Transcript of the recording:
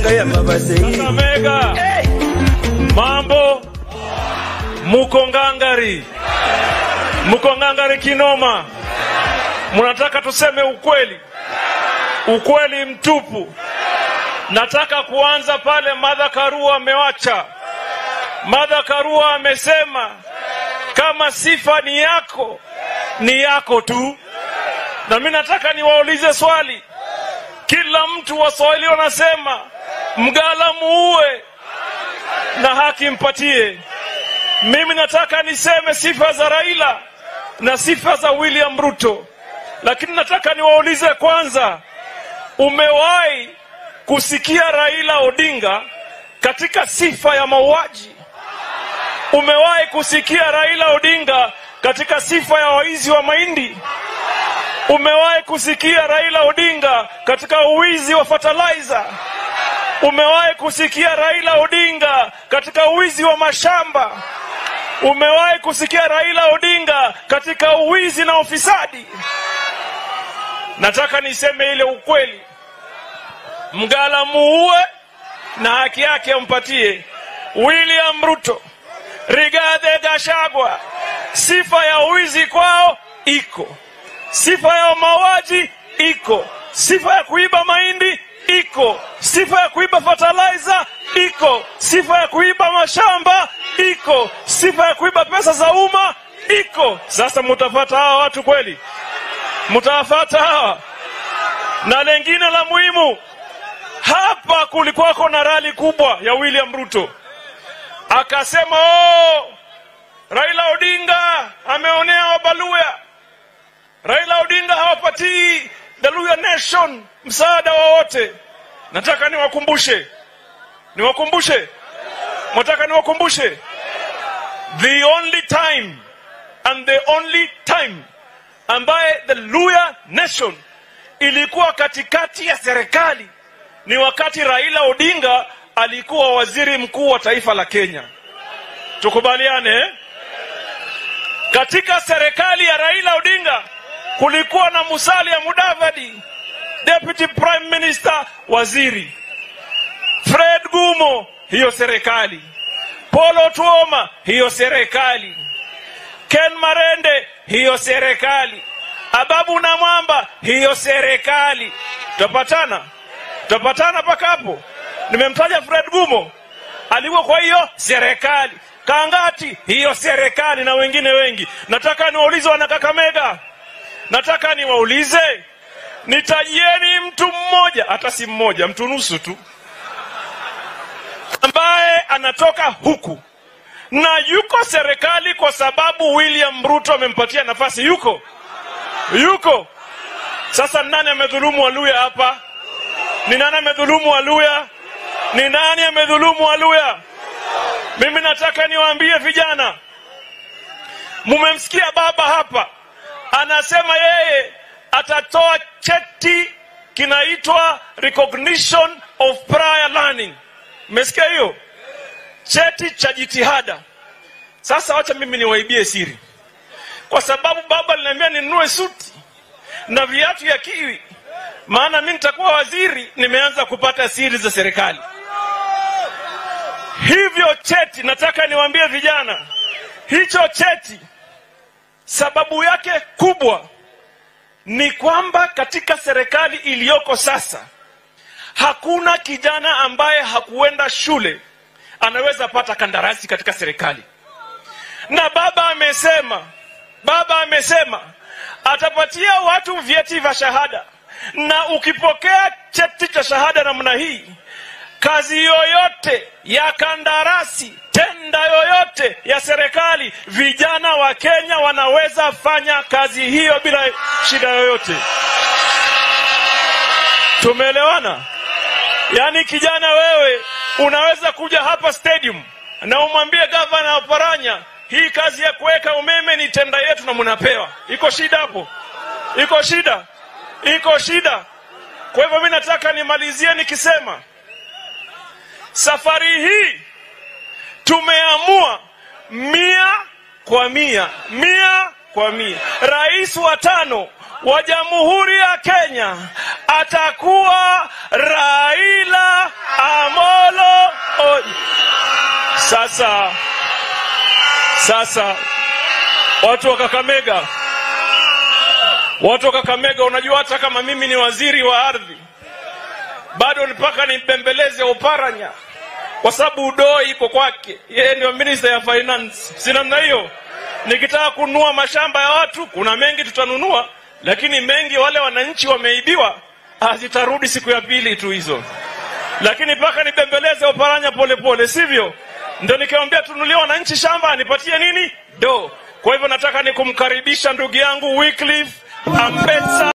ya mabasei Kakamega, mambo muko ngangari, muko ngangari kinoma. Mnataka tuseme ukweli, ukweli mtupu. Nataka kuanza pale Martha Karua amewacha. Martha Karua amesema kama sifa ni yako, ni yako tu. Na mimi nataka niwaulize swali. Kila mtu Waswahili wanasema mgala muue na haki mpatie. Mimi nataka niseme sifa za Raila na sifa za William Ruto, lakini nataka niwaulize kwanza, umewahi kusikia Raila Odinga katika sifa ya mauaji? Umewahi kusikia Raila Odinga katika sifa ya waizi wa mahindi? Umewahi kusikia Raila Odinga katika uwizi wa fertilizer? Umewahi kusikia Raila Odinga katika uwizi wa mashamba? Umewahi kusikia Raila Odinga katika uwizi na ufisadi? Nataka niseme ile ukweli, mgala muue na haki yake ampatie. William Ruto, Rigathi Gachagua, sifa ya uwizi kwao iko, sifa ya mauaji iko, sifa ya kuiba mahindi iko, sifa ya kuiba fertilizer iko, sifa ya kuiba mashamba iko, sifa ya kuiba pesa za umma iko. Sasa mutafata hawa watu kweli? Mtawafata hawa? Na lengine la muhimu, hapa kulikuwako na rali kubwa ya William Ruto, akasema oh, Raila Odinga ameonea Wabaluya. Raila Odinga hawapatii the Luya Nation msaada wowote. Nataka niwakumbushe, niwakumbushe, nataka niwakumbushe, the only time and the only time ambaye the Luya Nation ilikuwa katikati ya serikali ni wakati Raila Odinga alikuwa waziri mkuu wa taifa la Kenya. Tukubaliane eh? Katika serikali ya Raila Odinga kulikuwa na Musalia Mudavadi, deputy prime minister, waziri Fred Gumo, hiyo serikali, Paul Otuoma, hiyo serikali, Ken Marende, hiyo serikali, Ababu na Mwamba, hiyo serikali. Tutapatana, tutapatana mpaka hapo. Nimemtaja Fred Gumo, alikuwa kwa hiyo serikali. Kangati, hiyo serikali, na wengine wengi. Nataka niwaulize wana Kakamega, nataka niwaulize, nitajieni mtu mmoja, hata si mmoja, mtu nusu tu, ambaye anatoka huku na yuko serikali kwa sababu William Ruto amempatia nafasi. Yuko yuko. Sasa nani amedhulumu Waluya hapa? Ni nani amedhulumu Waluya? Ni nani amedhulumu Waluya? Mimi nataka niwaambie vijana, mumemsikia baba hapa anasema yeye atatoa cheti kinaitwa recognition of prior learning. Mmesikia hiyo? Cheti cha jitihada. Sasa wacha mimi niwaibie siri, kwa sababu baba aliniambia ninunue suti na viatu ya kiwi, maana mimi nitakuwa waziri. Nimeanza kupata siri za serikali. Hivyo cheti, nataka niwaambie vijana, hicho cheti sababu yake kubwa ni kwamba katika serikali iliyoko sasa hakuna kijana ambaye hakuenda shule anaweza pata kandarasi katika serikali, na baba amesema, baba amesema atapatia watu vyeti vya shahada, na ukipokea cheti cha shahada namna hii, kazi yoyote ya kandarasi, tenda yoyote ya serikali, vijana wa Kenya wanaweza fanya kazi hiyo bila shida yoyote. Tumeelewana? Yaani kijana wewe unaweza kuja hapa stadium na umwambie gavana wa Paranya, hii kazi ya kuweka umeme ni tenda yetu na mnapewa. Iko shida hapo? Iko shida? Iko shida? Kwa hivyo mimi nataka nimalizie nikisema safari hii tumeamua mia kwa mia, mia kwa mia, rais wa tano wa Jamhuri ya Kenya atakuwa Raila Amolo Sasa sasa, watu wa Kakamega, watu wa Kakamega, unajua hata kama mimi ni waziri wa ardhi bado mpaka nimbembeleze Oparanya kwa sababu udoo iko kwake, yeye ndio minister ya finance. Si namna hiyo? Nikitaka kununua mashamba ya watu, kuna mengi tutanunua, lakini mengi wale wananchi wameibiwa, zitarudi siku ya pili tu hizo. Lakini mpaka nibembeleze Oparanya polepole, sivyo? Ndio nikamwambia tunulie wananchi shamba, anipatie nini? Do. Kwa hivyo nataka nikumkaribisha ndugu yangu Wycliffe Ambetsa.